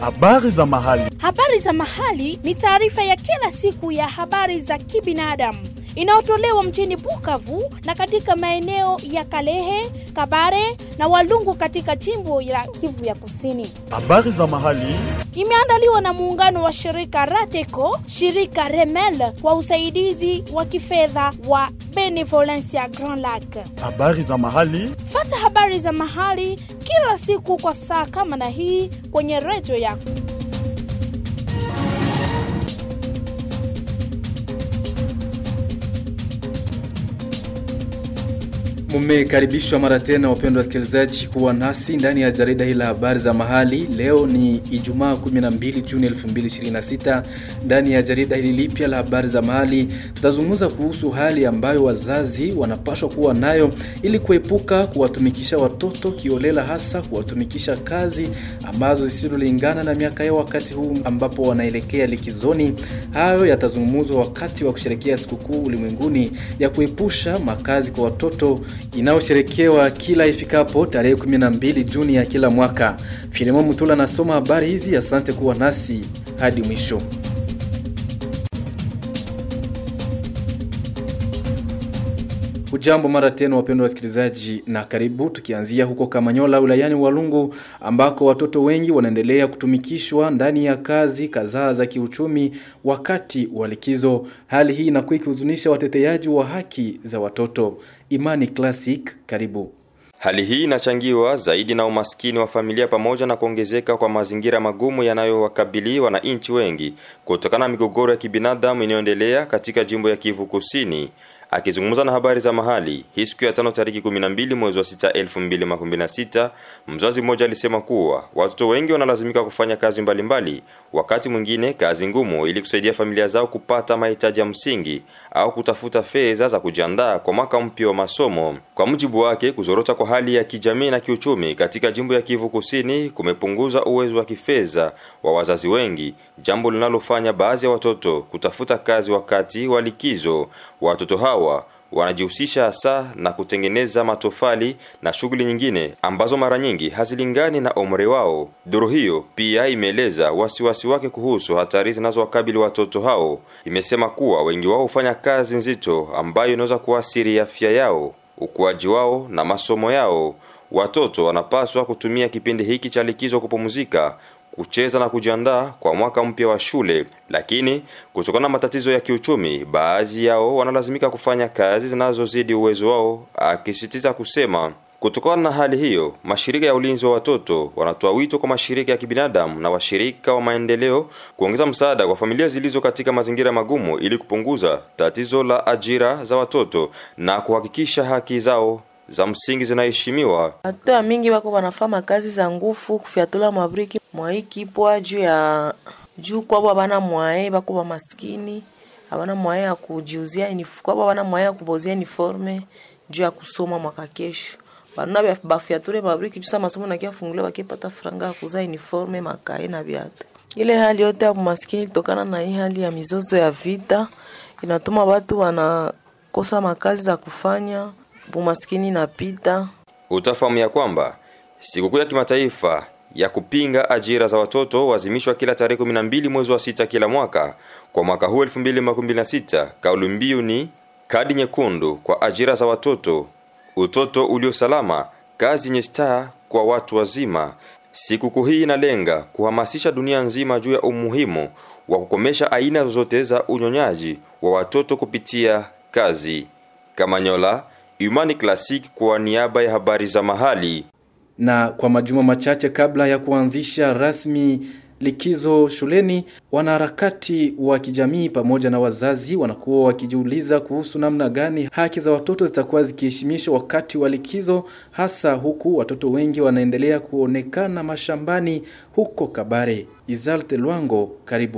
Habari za mahali. Habari za mahali ni taarifa ya kila siku ya habari za kibinadamu inayotolewa mjini Bukavu na katika maeneo ya Kalehe, Kabare na Walungu katika jimbo la Kivu ya Kusini. Habari za mahali. Imeandaliwa na muungano wa shirika Rateco, shirika Remel kwa usaidizi wa kifedha wa Benevolencia Grand Lac. Habari za mahali. Fata habari za mahali kila siku kwa saa kama na hii kwenye redio yako. Mumekaribishwa mara tena wapendwa wasikilizaji kuwa nasi ndani ya jarida hili la habari za mahali. Leo ni Ijumaa 12 Juni 2026. Ndani ya jarida hili lipya la habari za mahali, tutazungumza kuhusu hali ambayo wazazi wanapaswa kuwa nayo ili kuepuka kuwatumikisha watoto kiolela, hasa kuwatumikisha kazi ambazo zisizolingana na miaka yao wakati huu ambapo wanaelekea likizoni. Hayo yatazungumzwa wakati wa kusherekea sikukuu ulimwenguni ya kuepusha makazi kwa watoto inayosherekewa kila ifikapo tarehe 12 Juni ya kila mwaka. Filemon Mutula anasoma habari hizi. Asante kuwa nasi hadi mwisho. Ujambo mara tena wapendwa wasikilizaji, na karibu. Tukianzia huko Kamanyola wilayani Walungu, ambako watoto wengi wanaendelea kutumikishwa ndani ya kazi kadhaa za kiuchumi wakati wa likizo. Hali hii inakuwa ikihuzunisha wateteaji wa haki za watoto. Imani Classic, karibu. Hali hii inachangiwa zaidi na umaskini wa familia pamoja na kuongezeka kwa mazingira magumu yanayowakabili wananchi wengi kutokana na migogoro ya kibinadamu inayoendelea katika jimbo ya Kivu Kusini. Akizungumza na habari za mahali hii siku ya tano tariki 12 mwezi wa 6 2026, mzazi mmoja alisema kuwa watoto wengi wanalazimika kufanya kazi mbalimbali mbali, wakati mwingine kazi ngumu ili kusaidia familia zao kupata mahitaji ya msingi au kutafuta fedha za kujiandaa kwa mwaka mpya wa masomo. Kwa mujibu wake, kuzorota kwa hali ya kijamii na kiuchumi katika jimbo ya Kivu Kusini kumepunguza uwezo wa kifedha wa wazazi wengi, jambo linalofanya baadhi ya watoto kutafuta kazi wakati wa likizo. Watoto hawa wanajihusisha hasa na kutengeneza matofali na shughuli nyingine ambazo mara nyingi hazilingani na umri wao. Duru hiyo pia imeeleza wasiwasi wake kuhusu hatari zinazowakabili watoto hao. Imesema kuwa wengi wao hufanya kazi nzito ambayo inaweza kuathiri afya yao, ukuaji wao na masomo yao. Watoto wanapaswa kutumia kipindi hiki cha likizo kupumzika kucheza na kujiandaa kwa mwaka mpya wa shule, lakini kutokana na matatizo ya kiuchumi, baadhi yao wanalazimika kufanya kazi zinazozidi uwezo wao, akisisitiza kusema Kutokana na hali hiyo, mashirika ya ulinzi wa watoto wanatoa wito kwa mashirika ya kibinadamu na washirika wa maendeleo kuongeza msaada kwa familia zilizo katika mazingira magumu ili kupunguza tatizo la ajira za watoto na kuhakikisha haki zao za msingi zinaheshimiwa. Watoto wa mingi wako wanafanya kazi za ngufu kufyatula mabriki mwaikipwa juu ya juu kwabo bana mwae bako ba maskini abana mwae ya kujiuzia uniform kwabo bana mwae ya kubozia uniforme juu ya kusoma mwaka kesho bana bafyatule mabriki juu masomo na kia fungule bakipata franga ya kuza uniforme makae na viatu. Ile hali yote ya maskini ilitokana na hii hali ya mizozo ya vita inatuma watu wanakosa makazi za kufanya umaskini napita. Utafahamu ya kwamba sikukuu ya kimataifa ya kupinga ajira za watoto huadhimishwa kila tarehe 12 mwezi wa sita kila mwaka. Kwa mwaka huu 2026, kauli mbiu ni kadi nyekundu kwa ajira za watoto, utoto ulio salama, kazi yenye staa kwa watu wazima. Sikukuu hii inalenga kuhamasisha dunia nzima juu ya umuhimu wa kukomesha aina zozote za unyonyaji wa watoto kupitia kazi. Kamanyola, Imani Classic kwa niaba ya habari za mahali. Na kwa majuma machache kabla ya kuanzisha rasmi likizo shuleni, wanaharakati wa kijamii pamoja na wazazi wanakuwa wakijiuliza kuhusu namna gani haki za watoto zitakuwa zikiheshimishwa wakati wa likizo, hasa huku watoto wengi wanaendelea kuonekana mashambani huko Kabare. Izalte Lwango, karibu.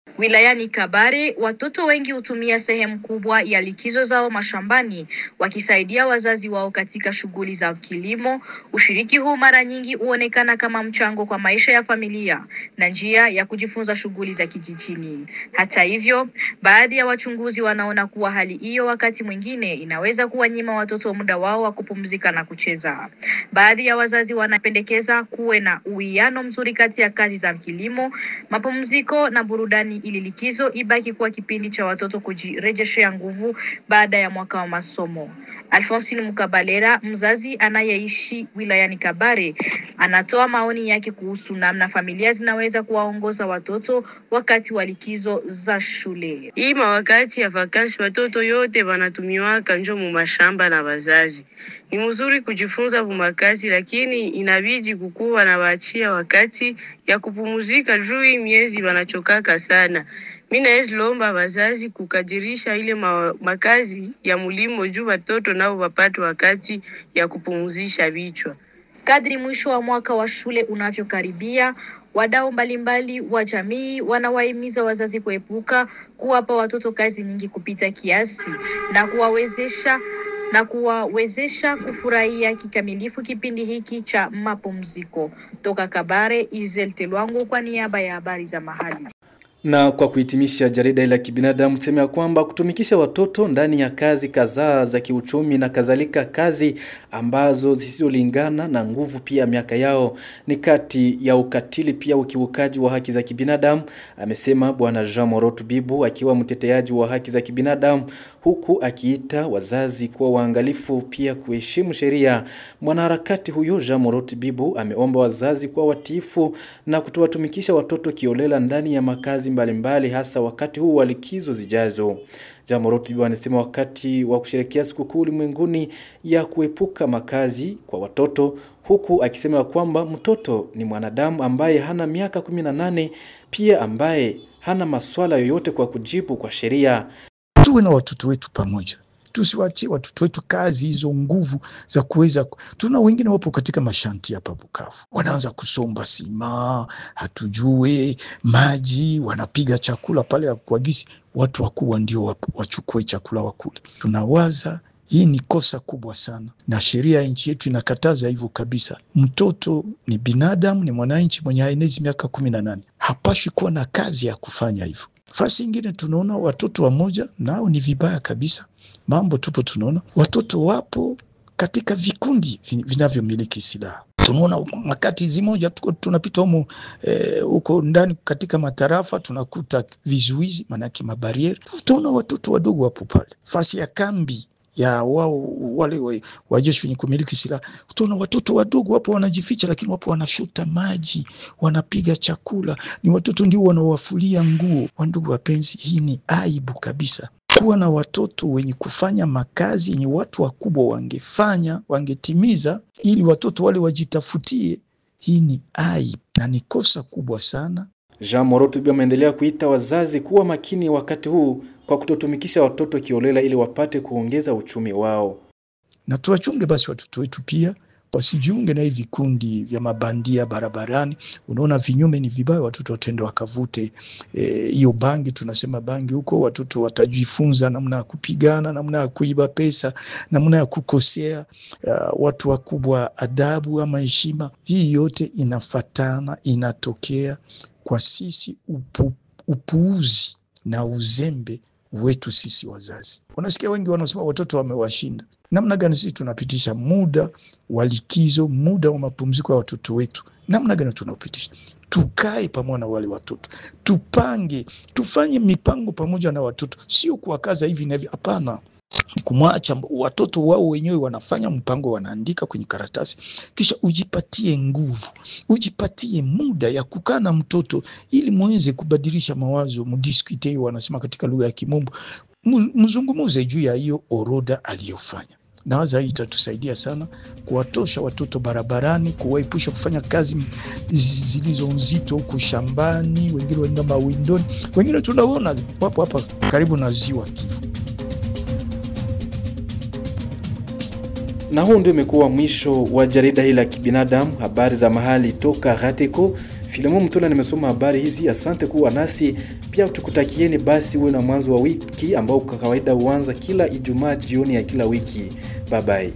Wilayani Kabare, watoto wengi hutumia sehemu kubwa ya likizo zao mashambani wakisaidia wazazi wao katika shughuli za kilimo. Ushiriki huu mara nyingi huonekana kama mchango kwa maisha ya familia na njia ya kujifunza shughuli za kijijini. Hata hivyo, baadhi ya wachunguzi wanaona kuwa hali hiyo wakati mwingine inaweza kuwanyima watoto muda wao wa kupumzika na kucheza. Baadhi ya wazazi wanapendekeza kuwe na uwiano mzuri kati ya kazi za kilimo, mapumziko na burudani ili likizo ibaki kuwa kipindi cha watoto kujirejeshea nguvu baada ya mwaka wa masomo. Alphonsine Mukabalera, mzazi anayeishi wilayani Kabare, anatoa maoni yake kuhusu namna familia zinaweza kuwaongoza watoto wakati wa likizo za shule. Hii mawakati ya vakansi watoto yote wanatumiwaka njo mu mashamba na wazazi. Ni mzuri kujifunza vumakazi, lakini inabidi kukuwa na waachia wakati ya kupumuzika juu hii miezi wanachokaka sana. Mi nawezi lomba wazazi kukadirisha ile ma makazi ya mulimo juu watoto nao wapate wakati ya kupumuzisha vichwa. Kadri mwisho wa mwaka wa shule unavyokaribia, wadau mbalimbali wa jamii wanawahimiza wazazi kuepuka kuwapa watoto kazi nyingi kupita kiasi na kuwawezesha na kuwawezesha kufurahia kikamilifu kipindi hiki cha mapumziko. Toka Kabare, Izel Telwangu kwa niaba ya habari za mahali. Na kwa kuhitimisha jarida la kibinadamu tuseme ya kwamba kutumikisha watoto ndani ya kazi kadhaa za kiuchumi na kadhalika kazi ambazo zisizolingana na nguvu pia miaka yao ni kati ya ukatili pia ukiukaji wa haki za kibinadamu amesema bwana Jean Morotu Bibu akiwa mteteaji wa haki za kibinadamu huku akiita wazazi kuwa waangalifu pia kuheshimu sheria. Mwanaharakati huyo Jean Morotu Bibu ameomba wazazi kuwa watiifu na kutowatumikisha watoto kiolela ndani ya makazi mbalimbali hasa wakati huu wa likizo zijazo. Jamorotu Bibu anasema wakati wa kusherehekea sikukuu ulimwenguni ya kuepuka makazi kwa watoto huku akisema kwamba mtoto ni mwanadamu ambaye hana miaka 18 pia ambaye hana maswala yoyote kwa kujibu kwa sheria. Tuwe na watoto wetu pamoja, tusiwachie watoto wetu kazi hizo nguvu za kuweza. Tuna wengine wapo katika mashanti hapa Bukavu, wanaanza kusomba sima, hatujue maji, wanapiga chakula pale ya kuagisi, watu wakubwa ndio wachukue chakula wakule. Tunawaza hii ni kosa kubwa sana, na sheria ya nchi yetu inakataza hivyo kabisa. Mtoto ni binadamu, ni mwananchi mwenye haenezi miaka kumi na nane, hapashi kuwa na kazi ya kufanya hivyo. Fasi ingine tunaona watoto wamoja nao ni vibaya kabisa, mambo tupo tunaona watoto wapo katika vikundi vinavyomiliki silaha. Tunaona makati zimoja tuko tunapita humo huko e, ndani katika matarafa tunakuta vizuizi, maanake mabarieri. Tutaona watoto wadogo wapo pale fasi ya kambi ya wao wale wajeshi wenye kumiliki silaha. Utaona watoto wadogo wapo wanajificha, lakini wapo wanashota maji, wanapiga chakula, ni watoto ndio wanawafulia nguo. Wandugu wapenzi, hii ni aibu kabisa. Kuwa na watoto wenye kufanya makazi yenye watu wakubwa wangefanya wangetimiza, ili watoto wale wajitafutie, hii ni aibu na ni kosa kubwa sana. Jean Moroto pia ameendelea kuita wazazi kuwa makini wakati huu kwa kutotumikisha watoto kiolela ili wapate kuongeza uchumi wao. Na tuwachunge basi watoto wetu pia wasijiunge na hivi vikundi vya mabandia barabarani. Unaona vinyume ni vibaya, watoto watende wakavute hiyo e, bangi, tunasema bangi huko, watoto watajifunza namna ya kupigana, namna ya kuiba pesa, namna ya kukosea uh, watu wakubwa adabu ama heshima. Hii yote inafatana, inatokea kwa sisi upu, upuuzi na uzembe wetu sisi wazazi. Unasikia wengi wanasema watoto wamewashinda. Namna gani sisi tunapitisha muda wa likizo, muda wa mapumziko ya watoto wetu? Namna gani tunapitisha? Tukae pamoja na wale watoto, tupange, tufanye mipango pamoja na watoto, sio kuwakaza hivi na hivi. Hapana, ni kumwacha watoto wao wenyewe wanafanya mpango, wanaandika kwenye karatasi, kisha ujipatie nguvu, ujipatie muda ya kukaa na mtoto ili muweze kubadilisha mawazo, mudiskute hiyo wanasema katika lugha ya Kimombo, mzungumuze juu ya hiyo orodha aliyofanya. Nawaza hii itatusaidia sana kuwatosha watoto barabarani, kuwaepusha kufanya kazi zilizo nzito huko shambani, wengine waenda mawindoni, wengine tunaona wapo hapa karibu na ziwa Kivu. Na huu ndio umekuwa mwisho wa jarida hili la kibinadamu, habari za mahali toka Gateko. Filemo Mtola nimesoma habari hizi. Asante kuwa nasi pia, tukutakieni basi uwe na mwanzo wa wiki ambao kwa kawaida huanza kila Ijumaa jioni ya kila wiki. Bye bye.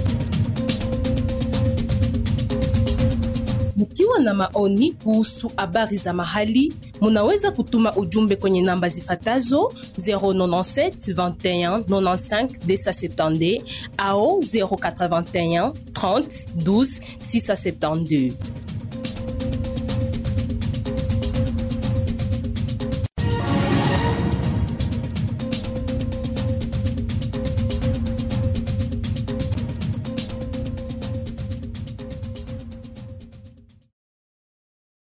Mkiwa na maoni kuhusu habari za mahali, munaweza kutuma ujumbe kwenye namba zifatazo 097 21 95 270 au 081 30 12 672.